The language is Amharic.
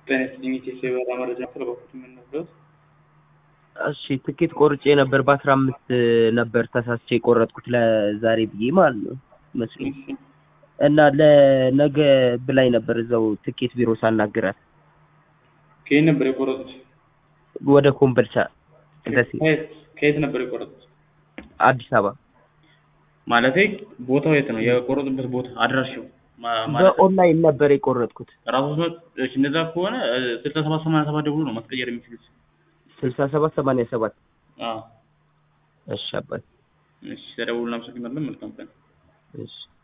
ጤና ይስጥልኝ ኢቴስ የበረራ መረጃ ስለበኩት የምንነግረው እሺ ትኬት ቆርጬ ነበር በአስራ አምስት ነበር ተሳስቼ የቆረጥኩት ለዛሬ ብዬ ማለት ነው መስሎኝ እና ለነገ ብላኝ ነበር እዛው ትኬት ቢሮ ሳናግራት ከየት ነበር የቆረጡት? ወደ ኮምቦልቻ ደሴ ከየት ከየት ነበር የቆረጡት? አዲስ አበባ ማለቴ ቦታው የት ነው የቆረጡበት ቦታ አድራሻው? ማ- ማለት በኦንላይን ነበር የቆረጥኩት ራሱ እሺ፣ እንደዛ ከሆነ ስልሳ ሰባት ሰማንያ ሰባት ደውሎ ነው ማስቀየር የሚችሉት። ስልሳ ሰባት ሰማንያ ሰባት አዎ እሺ አባት እሺ፣ ተደውሎ እናመሰግናለን። መልካም ቀን። እሺ